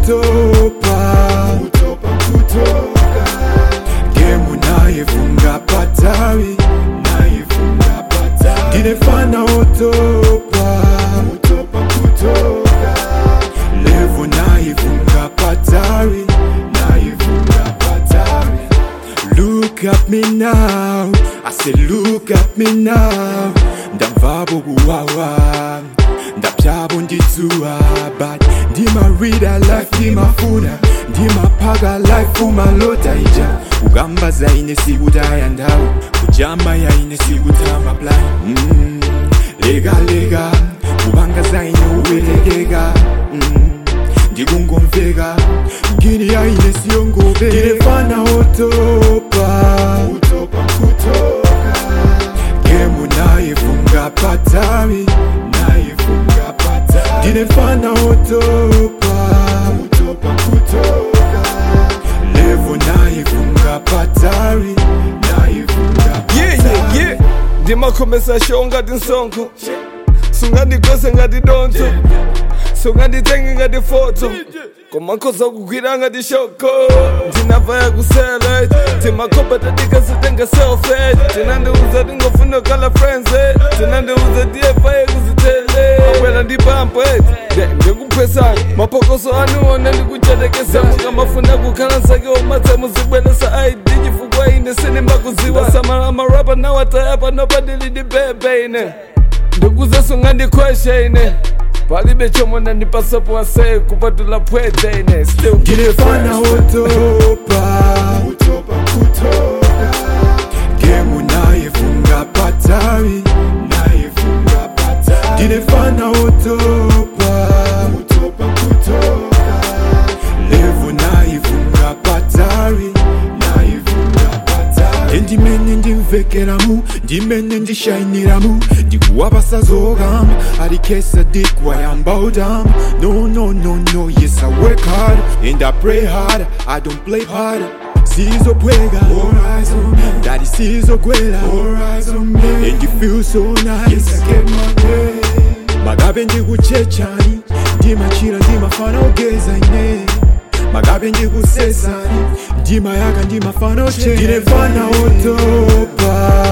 utopa utopa kutoka gemu nayefunga patawi nayefunga patawi ndinefana utopa utopa kutoka levo nayefunga patawi nayefunga patawi Look at me now, I say look at me now Ndamvabo kuwawa, ndapyabo nditsuwa But ndima reader life ndimafuna ndimaphaka life umalota ija kugamba zaine sikutaya ndawo kujama yaine sikutama plan mm, lega lega kubanga zaine uwelekeka mm, ndikungomveka ngini yaine siyongobe ndinefana otopa utopa kutoka gemu nayefunga patawi nayefunga patawi ndinefana otopa utopa kutoka levo nayefunga patawi nayefunga yeah, yeah, yeah. ndimakhomesa show ngati nsonko sungandigose ngati donzo sunganditenge ngati foto komakhoza kugwira ngati shoko ndinavaya kusele timakhoba tatikasitenga selfe tinandiuza tingofuna kala friends tinandiuza tiyefaye kuzitele akwela ndipampo ndikuphesana mapokoso anuona ndikuchatekesa mukamafuna kukhala nsake omatsa muzibwelesa id chifukwa ine sinimakuziwa samala marapa nawatayapa nopadilidibebe ine ndikuzasunga ndikhweshe ine palibe chomwe ndandipasapo ase kupatula pwete ine still ndinefana otopa utopa kutoka gemu nayefunga patawi nayefunga patawi ndinefana otopa utopa kutoka levo nayefunga patawi nayefunga patawi endimene ndimvekeramu ndimene ndishayiniramu ndikuwapasazokamba alikesa dikwayamba udamba no no no no yes i work hard and i pray hard i don't play hard sizobweka ndati sizogwela and you feel so nice magabe ndikuchechani ndimachira ndimafana ogeza ine magabe ndikusesani ndima yaka ndimafana oche ndinefana otopa